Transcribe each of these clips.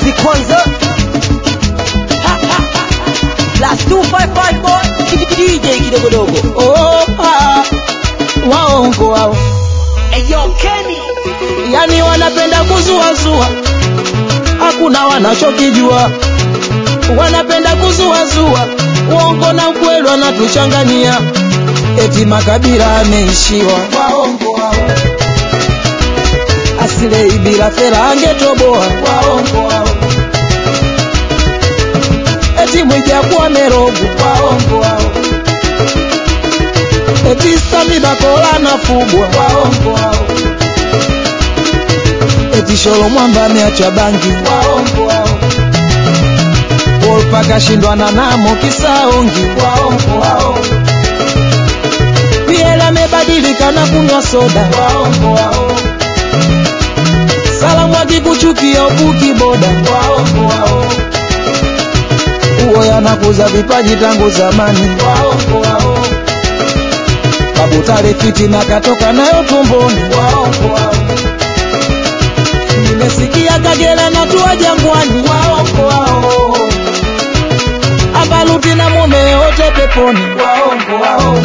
basi kwanza plus 255 boy DJ kidogodogo Opa, waongo wao, Eyo Kenny yani wanapenda kuzuazua, hakuna wanachokijua, wanapenda kuzuazua, uongo na ukweli wanatuchanganyia, eti makabila ameishiwa, waongo wao, asile ibila fela angetoboa, waongo wao, eti mwijaku amerogwa, waongo wao eti Sami Bakola anafugwa, waongo wao. Eti Sholo Mwamba ameacha bangi, waongo wao. Wolpa kashindwa na Namo kisaongi, waongo wao. Piela amebadilika na kunywa soda, waongo wao. Salamu akikuchukia ubuki boda, waongo wao. Uo yanakuza vipaji tangu zamani, waongo wao babu tale fitina katoka nayo tumboni, waongo wao. Nimesikia Kagera na tua Jangwani, waongo wao. Abaluti na mume wote peponi, waongo wao.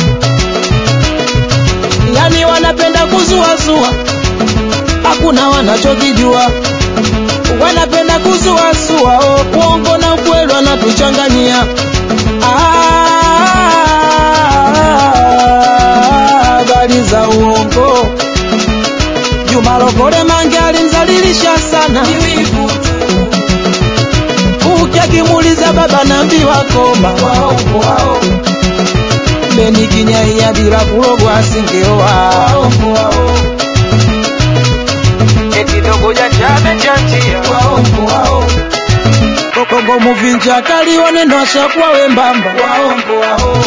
Yani wanapenda kuzuazua, hakuna wanachokijua, wanapenda kuzuazua, oh, uongo na ukweli wanatuchanganyia. Ah, habari za uongo. Juma Lokole Mange alimzalilisha sana, ukiakimuuliza baba naambiwa koma, waongo wao. Beni Kinyaia bila kulogwa asingeoa, waongo wao. Eti dogo jachame chanchia, waongo wao. Kokongo muvinja kali waneno ashakuwa wembamba, waongo wao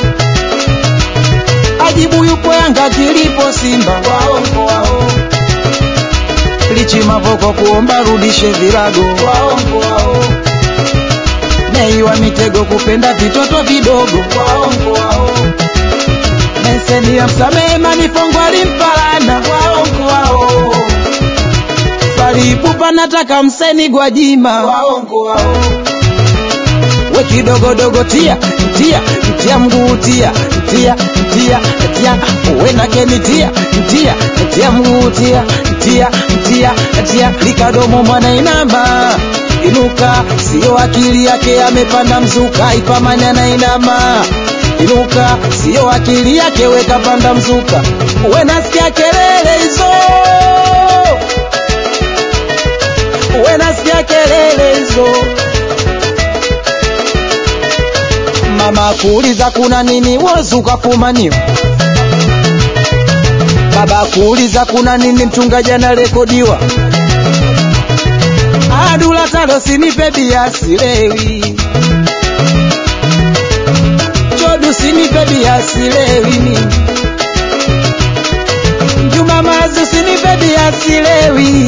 ajibu yupo Yanga kilipo Simba, waongo wao. Lichi Mavoko kuomba rudishe virago, waongo wao. Nei wa mitego kupenda vitoto vidogo, waongo wao. Meseni ya msamehe manifongo alimpalana, waongo wao. Falipupa nataka mseni Gwajima, waongo wao. We kidogodogo tia tia tia mguu tia tia tia tia we na keni tia tia tia mguu tia tia tia tia likadomo mwana inama inuka sio akili yake amepanda mzuka ipamanya na inama inuka sio akili yake weka panda mzuka we nasikia kelele hizo we nasikia kelele hizo mama kuuliza kuna nini wozuka fumaniwa baba kuuliza kuna nini mchungaji anarekodiwa adula talo sinipe bia silewi chodu sinipe bia silewi mimi juma mazu sinipe bia silewi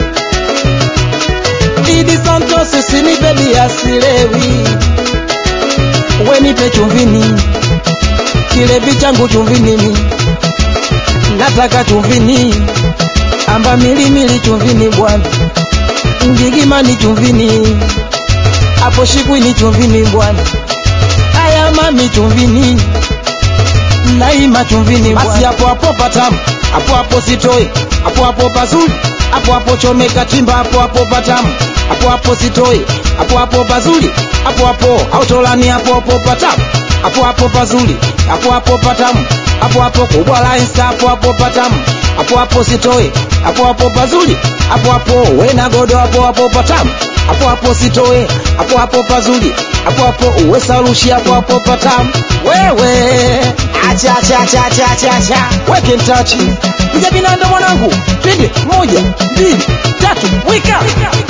idi santos sinipe bia silewi wenipe chumvini kilevi changu chumvini nataka chumvini amba milimili chumvini bwana ngigimani chumvini apo shikwini chumvini bwana aya mami chumvini naima chumvini basi hapo hapo patamu hapo hapo sitoi hapo hapo pazuri hapo hapo chomeka chimba hapo hapo patamu hapo hapo sitoi hapo hapo pazuri hapo hapo autolani hapo hapo patamu hapo hapo pazuri hapo hapo patamu hapo hapo kubwa la insta hapo hapo patamu hapo hapo sitoi hapo hapo pazuri hapo hapo wena godo hapo hapo patamu hapo hapo sitoe hapo hapo pazuri hapo hapo uwe salushi hapo hapo patamu wewe acha acha acha acha acha acha weke mtachi piga binanda mwanangu twende moja mbili tatu wika